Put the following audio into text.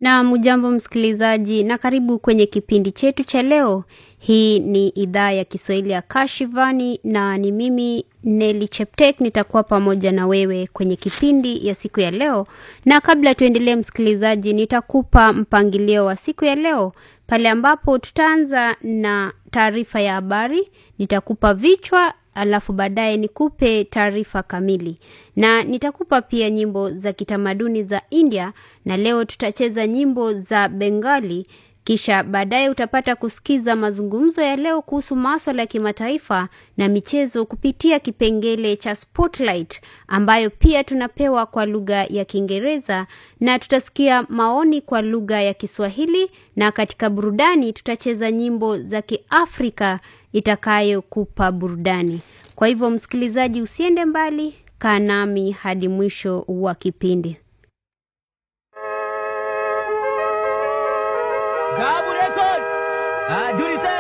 Na mujambo msikilizaji, na karibu kwenye kipindi chetu cha leo. Hii ni idhaa ya Kiswahili ya Kashivani na ni mimi Neli Cheptek nitakuwa pamoja na wewe kwenye kipindi ya siku ya leo. Na kabla tuendelee, msikilizaji, nitakupa mpangilio wa siku ya leo pale ambapo tutaanza na taarifa ya habari, nitakupa vichwa alafu baadaye nikupe taarifa kamili, na nitakupa pia nyimbo za kitamaduni za India, na leo tutacheza nyimbo za Bengali. Kisha baadaye utapata kusikiza mazungumzo ya leo kuhusu maswala ya kimataifa na michezo kupitia kipengele cha Spotlight ambayo pia tunapewa kwa lugha ya Kiingereza, na tutasikia maoni kwa lugha ya Kiswahili, na katika burudani tutacheza nyimbo za Kiafrika itakayokupa burudani. Kwa hivyo, msikilizaji, usiende mbali, kaa nami hadi mwisho wa kipindi. Zahabu Record. Ah, Duri